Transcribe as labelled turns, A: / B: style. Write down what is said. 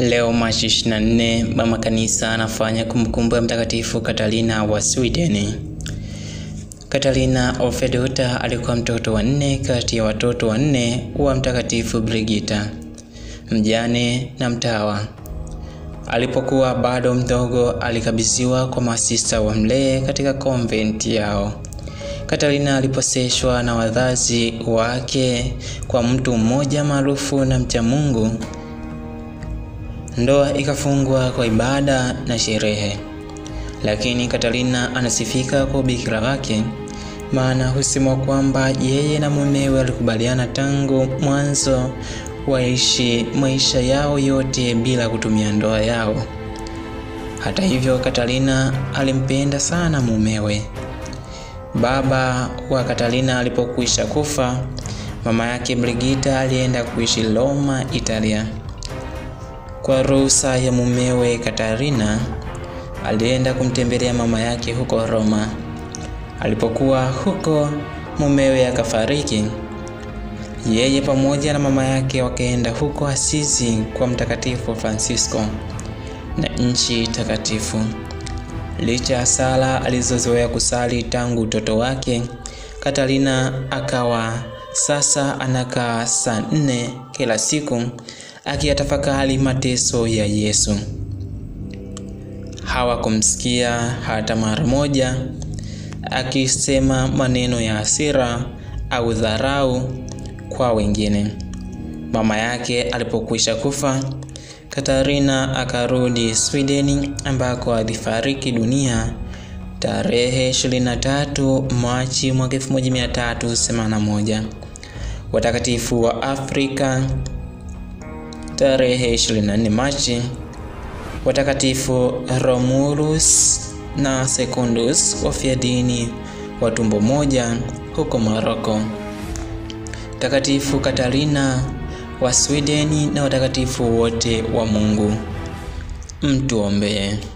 A: Leo Machi 24, mama kanisa anafanya kumbukumbu ya Mtakatifu Katarina wa Sweden. Katarina of Fedota alikuwa mtoto wa nne kati ya watoto wanne wa Mtakatifu Brigita, mjane na mtawa. Alipokuwa bado mdogo, alikabidhiwa kwa masista wa mlee katika konventi yao. Katarina aliposeshwa na wazazi wake kwa mtu mmoja maarufu na mcha Mungu. Ndoa ikafungwa kwa ibada na sherehe, lakini Katarina anasifika kwa ubikira wake, maana husemwa kwamba yeye na mumewe walikubaliana tangu mwanzo waishi maisha yao yote bila kutumia ndoa yao. Hata hivyo, Katarina alimpenda sana mumewe. Baba wa Katarina alipokwisha kufa, mama yake Brigita alienda kuishi Roma, Italia. Kwa ruhusa ya mumewe, Katarina alienda kumtembelea mama yake huko Roma. Alipokuwa huko, mumewe akafariki. Yeye pamoja na mama yake wakaenda huko Asizi kwa Mtakatifu Francisco na nchi takatifu. Licha ya sala alizozoea kusali tangu utoto wake, Katarina akawa sasa anakaa saa nne kila siku akiyatafakari mateso ya Yesu. Hawakumsikia hata mara moja akisema maneno ya hasira au dharau kwa wengine. Mama yake alipokwisha kufa, Katarina akarudi Sweden ambako alifariki dunia tarehe 23 Machi mwaka 1381. Watakatifu wa Afrika tarehe 24 Machi, watakatifu Romulus na Secundus wafiadini wa tumbo moja huko Moroko, Mtakatifu Katarina wa Sweden na watakatifu wote wa Mungu, mtuombee.